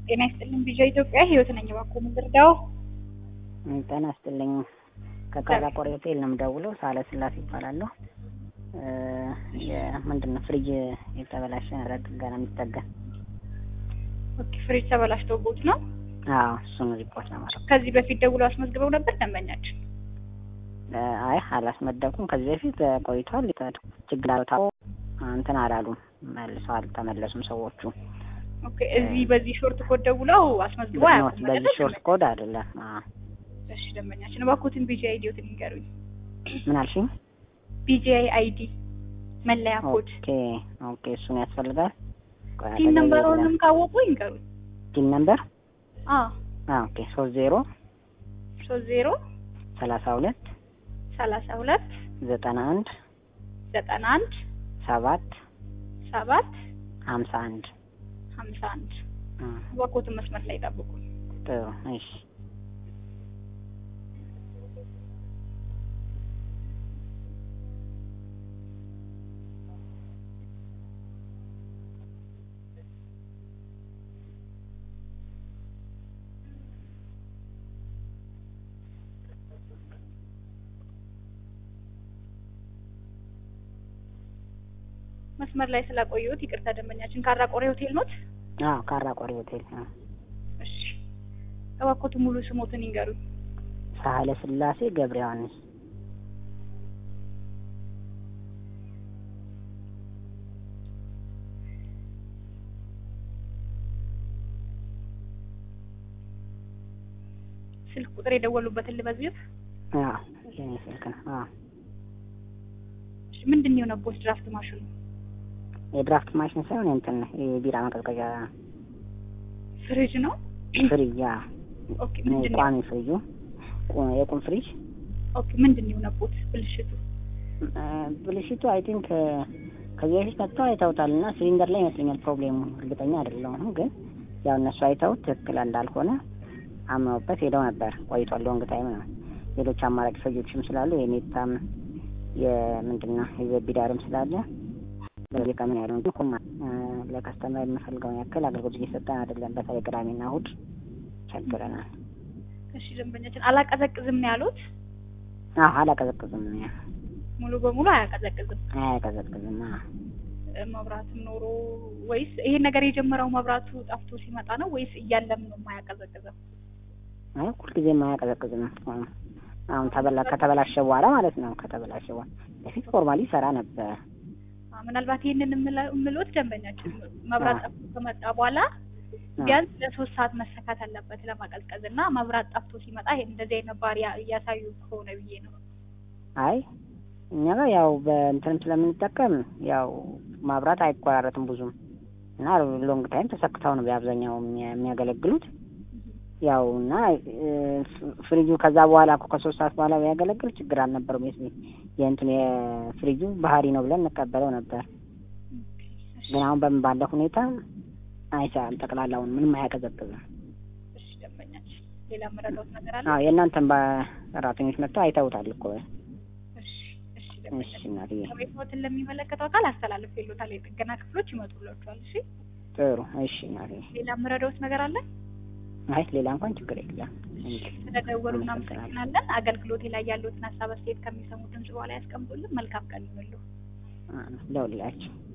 ጤና ይስጥልኝ ቢጃ ኢትዮጵያ ህይወት ነኝ። እባክዎ ምን ልርዳው? ጤና ይስጥልኝ ከቃላ ቆሬ ሆቴል ነው የምደውለው። ሳለ ስላሴ ይባላለሁ። ምንድን ነው ፍሪጅ የተበላሸ ነገር ጥገና የሚጠገን ኦኬ ፍሪጅ ተበላሽቶቦት ነው? አዎ እሱን ሪፖርት ለማድረግ ከዚህ በፊት ደውለው አስመዝግበው ነበር ደንበኛችን? አይ አላስመደብኩም። ከዚህ በፊት ቆይቷል። ችግር አልታው እንትን አላሉም፣ መልሰው አልተመለሱም ሰዎቹ። ኦኬ እዚህ በዚህ ሾርት ኮድ ደውለው አስመዝግበው አያውቁም በዚህ አይደል? ሾርት ኮድ አይደለም። አዎ እሺ ደንበኛችን እባክዎትን ቢጂአይ አይዲዎትን ይንገሩኝ። ምን አልሽኝ? ቢጂአይ አይዲ መለያ ኮድ ኦኬ ኦኬ፣ እሱን ያስፈልጋል። ቆይ ቲን አጠገቤ ነምበሩንም የለም። ካወቁ ይንገሩኝ። ቲን ነምበር አዎ አዎ፣ ኦኬ ሶስት ዜሮ ሶስት ዜሮ ሰላሳ ሁለት ሰላሳ ሁለት ዘጠና አንድ ዘጠና አንድ ሰባት ሰባት ሀምሳ አንድ ሀምሳ አንድ አ፣ እባክዎትን መስመር ላይ ጠብቁ። ጥሩ እሺ። መስመር ላይ ስላቆየሁት ይቅርታ ደንበኛችን ካራ ቆሬ ሆቴል ኖት? አዎ ካራ ቆሬ ሆቴል አዎ። እሺ እባክዎትን ሙሉ ስሞትን ይንገሩኝ። ሳህለ ስላሴ ገብረ ዮሐንስ ስልክ ቁጥር የደወሉበትን ልመዝግብ። አዎ የኔ ስልክ ነው። አዎ እሺ ምንድን ነው የሆነቦት ድራፍት ማሽኑ? የድራፍት ማሽን ሳይሆን እንትን ነው የቢራ ማቀዝቀዣ ፍሪጅ ነው? ፍሪጅ። ያ ኦኬ ምንድን ነው ቋሚ ፍሪጁ ቁ- የቁም ፍሪጅ ኦኬ ምንድን ነው የሆነቦት ብልሽቱ? እ፣ ብልሽቱ አይ ቲንክ ከዚህ በፊት መጥተው አይተውታል እና ሲሊንደር ላይ ይመስለኛል ፕሮብሌሙ። እርግጠኛ አይደለሁም ግን ያው እነሱ አይተውት ትክክል እንዳልሆነ አምነውበት ሄደው ነበር። ቆይቷል፣ ሎንግ ታይም ነው። ሌሎች አማራጭ ፍሪጆችም ስላሉ የኔታም የምንድን ነው የዘቢዳርም ስላለ በዚህ ቀምን ያለው እንጂ ኩማ እ፣ ለከስተመር የምፈልገውን ያክል አገልግሎት እየሰጠን አይደለም። በተለይ ቅዳሜና እሑድ ቸግረናል። እሺ ደንበኛችን አላቀዘቅዝም ነው ያሉት? አዎ አላቀዘቅዝም፣ ሙሉ በሙሉ አያቀዘቅዝም። አያቀዘቅዝም። አዎ እ፣ መብራትም ኖሮ ወይስ ይሄን ነገር የጀመረው መብራቱ ጠፍቶ ሲመጣ ነው ወይስ እያለም ነው የማያቀዘቅዘው? አይ ሁልጊዜም አያቀዘቅዝም። አሁን ተበላ ከተበላሸ በኋላ ማለት ነው። ከተበላሸ በኋላ በፊት ፎርማሊ ሰራ ነበር። አ፣ ምናልባት ይሄንን የምለ- የምልዎት ደንበኛችን መብራት አ። ጠፍቶ ከመጣ በኋላ አ፣ ቢያንስ ለሶስት ሰዓት መሰካት አለበት ለማቀዝቀዝ እና መብራት ጠፍቶ ሲመጣ ይሄ እንደዚህ አይነት ባህሪ ያ- እያሳዩ ከሆነ ብዬ ነው። አይ እኛ ጋር ያው በእንትንም ስለምንጠቀም ያው ማብራት አይቆራረጥም ብዙም እና ሎንግ ታይም ተሰክተው ነው በአብዛኛው የሚያ- የሚያገለግሉት። ያው እና እ፣ ፍ- ፍሪጁ ከዛ በኋላ እኮ ከሶስት ሰዓት በኋላ ቢያገለግል ችግር አልነበረውም። የስ የእንትን የፍሪጁ ባህሪ ነው ብለን እንቀበለው ነበር። ግን አሁን በምን ባለ ሁኔታ አይሰራም። ጠቅላላውን ምንም አያቀዘቅዝም። እሺ ደንበኛችን ሌላ የምረዳዎት ነገር አለ? አዎ የእናንተን በሰራተኞች መጥተው አይተውታል እኮ። እሺ እሺ እሺ ደንበኛችን እናትዬ ከቤትዎትን ለሚመለከተው አካል አስተላልፌልዎታል። የጥገና ክፍሎች ይመጡላችኋል። እሺ ጥሩ። እሺ እናትዬ። ሌላ የምረዳዎት ነገር አለ? አይ ሌላ እንኳን ችግር የለም። ስለደወሉ አመሰግናለሁ። እናመሰግናለን። አገልግሎቴ ላይ ያሉትን ሀሳብ አስተያየት ከሚሰሙ ድምጽ በኋላ ያስቀምጡልን። መልካም ቀን ይሁንልዎ። ደውልላችሁ